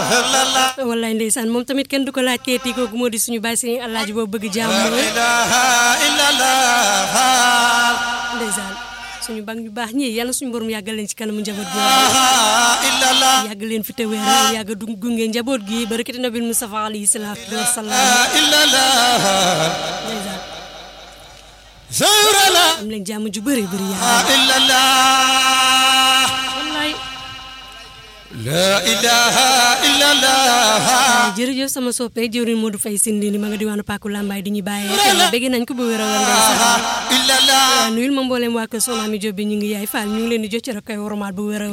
wallaay ndeysaan moom tamit kenn du ko laaj keeti kooku moo di suñu bàyyi si alaaji boobu bëgg jàmm ndeysaan suñu bang ñu baax ñii yàlla suñu borom yàggal leen ci kanamu njaboot gi yàgg leen fi te wéer yàgg du gunge njaboot gi barakati nabil Mustafa alayhi salaatu wa salaam ndeysaan am leen jàmm ju bëri bëri yàlla wallaay la ilaha illallah jërëjëf sama soppe jëwriñ Modou Faye Sindini ma nga diwaanu Paku Lambaay di ñu bàyyee xel bëgg nañ ko bu wér a wér ndeysaan illallah nuyul ma mbooleem waa kër Soxna mi Jóob bi ñu ngi yaay Fall ñu ngi leen di jot ci rek koy wormaal bu wér a